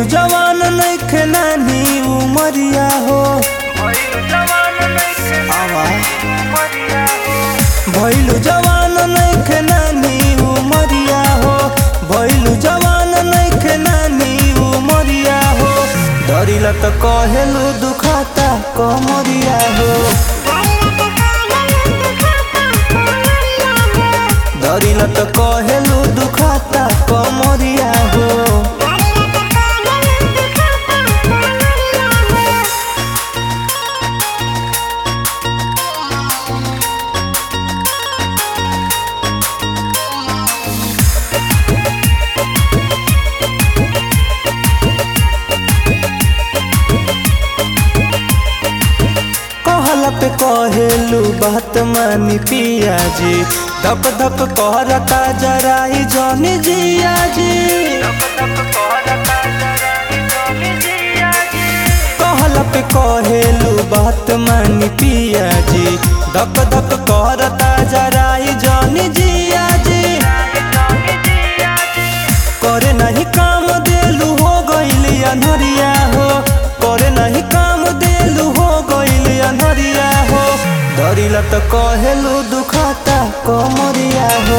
भइलु जवान नइखे नानी उमरिया हो आवा भइलु जवान नइखे नानी उमरिया हो भइलु जवान नइखे नानी उमरिया हो डरिला त कहेलु दुखाता कमरिया हो डरिला त कहेलु दुखाता कमरिया हो कहला पे कहेलू बात मानी पिया जी धप धप कहरता जराई जनी जिया जी कहला पे कहेलू बात मानी पिया जी धप धप कहरता जराई जनी जिया जी करे नहीं काम देलू हो गइली अनहरिया हो करे नहीं काम देलू हो गइली अनहरिया हो डरिला त कहेलू दुखाता कमरिया हो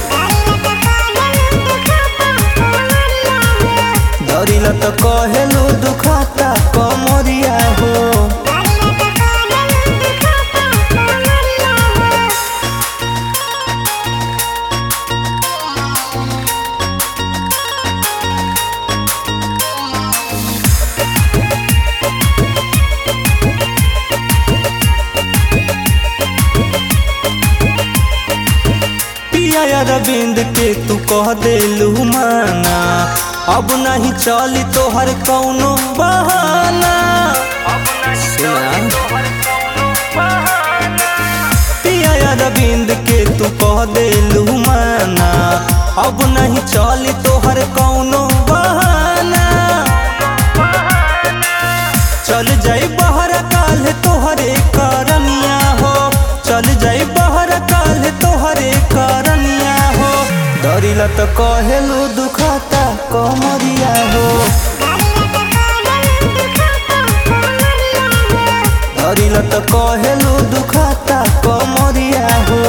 डरिला त कहेलू दुखाता कमरिया हो पिया अरविंद के तू कह देलू माना अब नहीं चली तोहर कौनो बहाना सुना पिया अरविंद के तू कह देलू माना अब नहीं चली तोहर कौनो बहाना चल जाई बहर काल तोहरे करनिया हो चल जाई बहर काल तोहरे करनिया हो डरिला त कहेलू दुखाता कमरिया हो डरिला त कहेलू दुखाता कमरिया हो